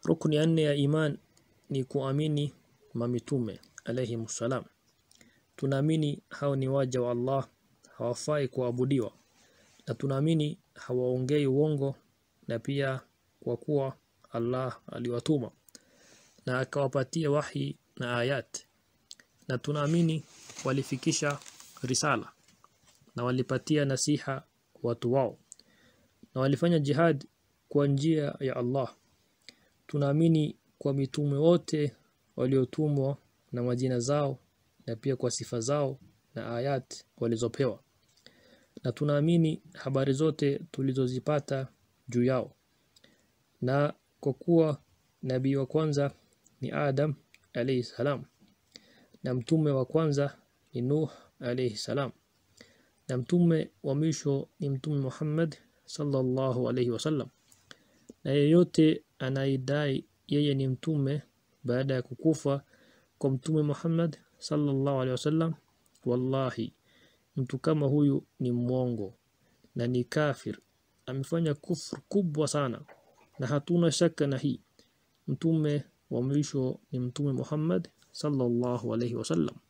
rukni ya nne ya iman ni kuamini mamitume alayhi salam tunaamini hao ni waja wa Allah hawafai kuabudiwa na tunaamini hawaongei uongo na pia kwa kuwa Allah aliwatuma na akawapatia wahi na ayat na tunaamini walifikisha risala na walipatia nasiha watu wao na walifanya jihad kwa njia ya Allah tunaamini kwa mitume wote waliotumwa na majina zao na pia kwa sifa zao na ayat walizopewa na tunaamini habari zote tulizozipata juu yao na kwa kuwa nabii wa kwanza ni Adam alayhi salam na mtume wa kwanza ni Nuh alayhi salam na mtume wa mwisho ni mtume Muhammad sallallahu alayhi wasallam na yeyote anaidai yeye ni mtume baada ya kukufa kwa mtume Muhammad sallallahu alayhi wasallam wallahi mtu kama huyu ni mwongo na ni kafir amefanya kufru kubwa sana na hatuna shaka na hii mtume wa mwisho ni mtume Muhammad sallallahu alayhi wasallam